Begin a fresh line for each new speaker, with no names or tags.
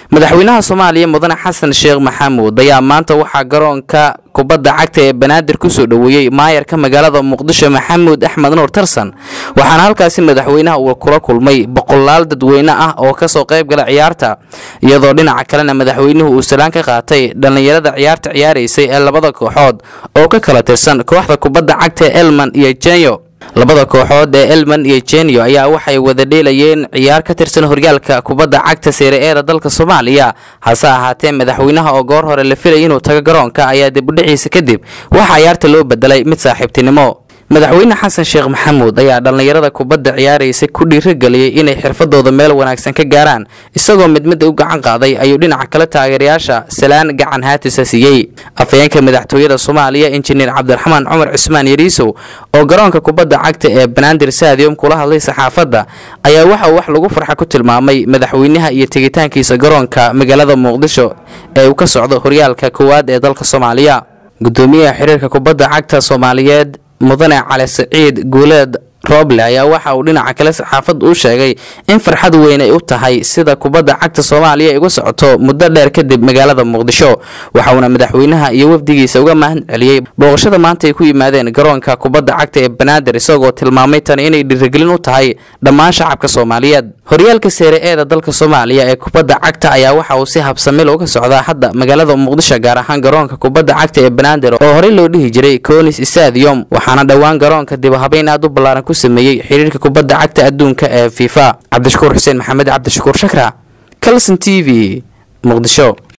madaxweynaha soomaaliya mudane xasan sheekh maxamuud ayaa maanta waxaa garoonka kubadda cagta ee banaadir kusoo dhoweeyey maayarka magaalada muqdisho maxamuud axmed nuur tarsan waxaana halkaasi madaxweynaha uu kula kulmay boqolaal dadweyne ah oo kasoo qayb gala ciyaarta iyadoo dhinaca kalena madaxweynuhu uu salaan ka qaatay dhallinyarada ciyaarta ciyaaraysay ee labada kooxood oo ka kala tirsan kooxda kubadda cagta ee elman iyo jenyo labada kooxood ee elman iyo jenyo ayaa waxay wada dheelayeen ciyaar ka tirsan horyaalka kubadda cagta seere-eeda dalka soomaaliya hase ahaatee madaxweynaha oo goor hore la filayay inuu tago garoonka ayaa dibudhiciisa kadib waxaa ciyaarta loo bedelay mid saaxiibtinimo madaxweyne xasan sheekh maxamuud ayaa dhallinyarada kubadda ciyaaraysa ku dhiirageliyey inay xirfadooda meel wanaagsan ka gaaraan isagoo mid mid u gacan qaaday ayuu dhinaca kale taageerayaasha salaan gacan haatisa siiyey afhayeenka madaxtooyada soomaaliya injineer cabdiraxmaan cumar cusmaan yariisow oo garoonka kubadda cagta ee banaadir stadium kula hadlay saxaafadda ayaa waxa uu wax lagu farxa ku tilmaamay madaxweynaha iyo tegitaankiisa garoonka magaalada muqdisho ee uu ka socdo horyaalka koowaad ee dalka soomaaliya gudoomiyaha xiriirka kubadda cagta soomaaliyeed mudane cali siciid guuleed rooble ayaa waxa uu dhinaca kale saxaafadda u sheegay in farxad weyn ay u tahay sida kubadda cagta soomaaliya ay uga socoto muddo dheer kadib magaalada muqdisho waxauna madaxweynaha iyo wafdigiisa uga mahad celiyey booqashada maanta ay ku yimaadeen garoonka kubadda cagta ee banaadir isagoo tilmaamay tani inay dhiirigelin u tahay dhammaan shacabka soomaaliyeed horyaalka seere-eeda dalka soomaaliya ee kubadda cagta ayaa waxa uu si habsamil uga socdaa hadda magaalada muqdisho gaar ahaan garoonka kubadda cagta ee banaadir oo horey loo dhihi jiray conis stadium waxaana dhowaan garoonka dibahabeyn aad u ballaaran ku sameeyey xiriirka kubadda cagta adduunka ee fifa cabdishakuur xuseen maxamed cabdishakuur shakra calson t v muqdisho